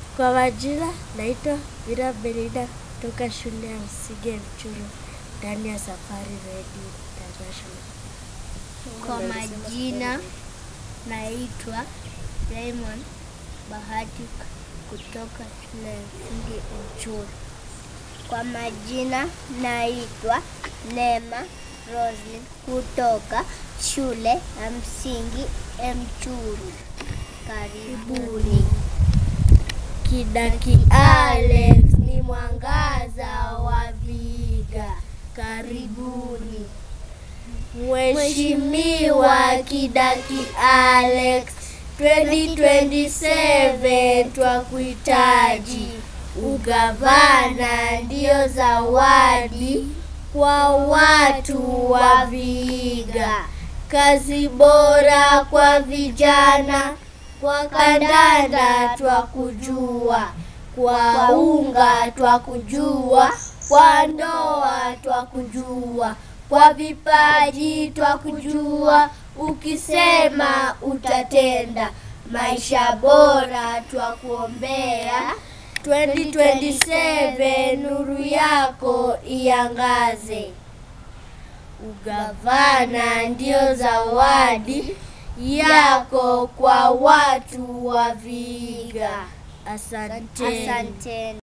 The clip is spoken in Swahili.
Kwa majina naitwa Mira Belinda kutoka shule ya msingi ya Mchuro ndani ya Safari Radio International. Kwa majina naitwa Raymond Bahati kutoka shule ya msingi Mchuro. Kwa majina naitwa Neema Roslyn kutoka shule ya msingi Mchuru. Karibuni. Kidaki Alex ni mwangaza wa Vihiga. Karibuni. Mheshimiwa Kidaki Alex 2027 twakuhitaji. Ugavana ndio zawadi kwa watu wa Vihiga. Kazi bora kwa vijana, kwa kandanda twakujua, kwa unga twakujua, kwa ndoa twakujua, kwa vipaji twakujua, ukisema utatenda. Maisha bora twakuombea 2027 nuru yako iangaze. Ugavana ndio zawadi yako kwa watu wa Vihiga. Asanteni. Asanteni.